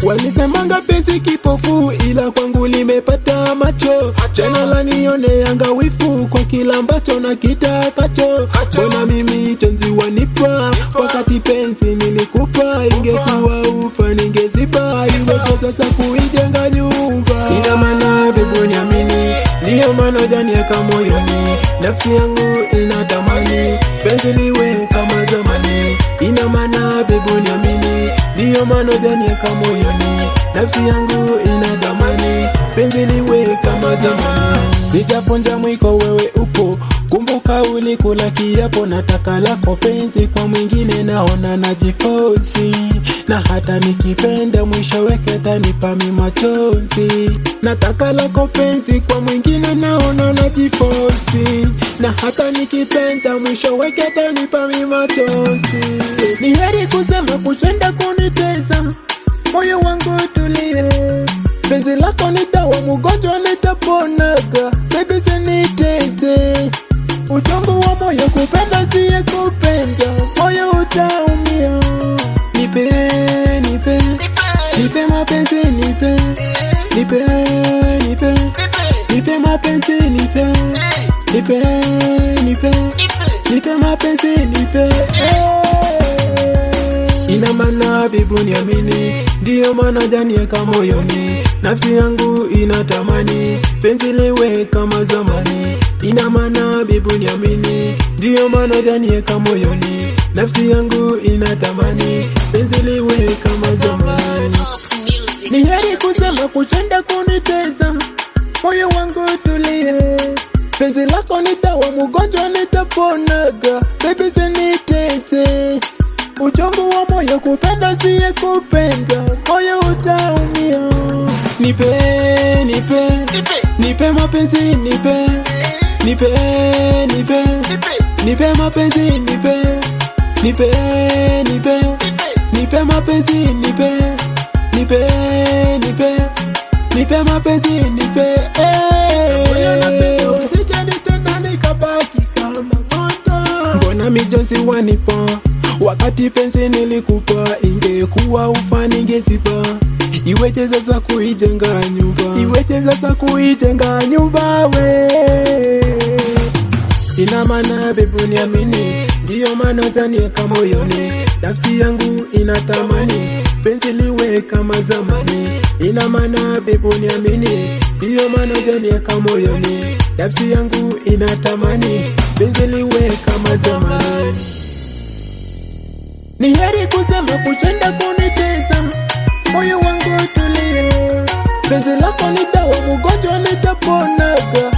Walisemanga penzi kipofu, ila kwangu limepata macho. Jana lanioneanga wifu kwa kila ambacho na kitakacho. Mbona mimi tenzi wanipa wakati penzi nilikupa? Ingekuwa ufa ningeziba, iweje sasa kuijenga nyumba? Ina maana bebu niamini, ndiyo maana janieka moyoni, nafsi yangu inatamani penzi liwe kama zamani. Ina maana bebu niamini, ndiyo maana janieka moyoni, nafsi yangu inatamani penzi liwe kama zamani. Sijaponja mwiko, wewe upo Kumbuka ulikula kiapo, nataka lako penzi kwa mwingine, naona najifosi, na hata nikipenda mwisho weke tanipa mi machozi. Nataka lako penzi kwa mwingine, naona najifosi, na hata nikipenda mwisho weke tanipa mi machozi. Ni heri kusema kushinda kuniteza, moyo wangu tulie, penzi lako ni dawa, mgonjwa nitaponaga, baby usiniteze Uchungu wa moyo kupenda siye kupenda, moyo utaumia. Nipe, nipe, nipe mapenzi, nipe, nipe, nipe, nipe mapenzi, nipe, nipe, nipe, nipe mapenzi, nipe. Ina maana bibu niamini, ndiyo maana janieka moyoni, nafsi yangu inatamani penzi liwe kama zamani. Ina maana bibu niamini, ndiyo maana janieka moyoni, nafsi yangu inatamani penzi liwe kama zamani. Ni heri kusema kushinda kuniteza, moyo wangu tulie, penzi lako ni dawa, mgonjwa nitaponaga, baby usiniteze Uchungu wa moyo kupenda siye kupenda, moyo utaumia. Nipe, nipe, nipe mapenzi, nipe, nipe, nipe, nipe mapenzi, nipe, nipe, nipe, nipe mapenzi, nipe, nipe, nipe, nipe mapenzi, nipe. Mbona mijonzi wanipa wakati penzi nilikupa, ingekuwa ufa ningeziba. Iweje sasa kuijenga nyumba, iweje sasa kuijenga nyumba we. Ina maana bebu niamini, ndiyo maana utanieka moyoni, nafsi yangu inatamani penzi liwe kama zamani. Ina maana bebu niamini, ndiyo maana utanieka moyoni, nafsi yangu inatamani penzi liwe kama zamani. Ni heri kusema kushinda kuniteza, moyo wangu tulie, penzi lako ni dawa, mgonjwa nitaponaga,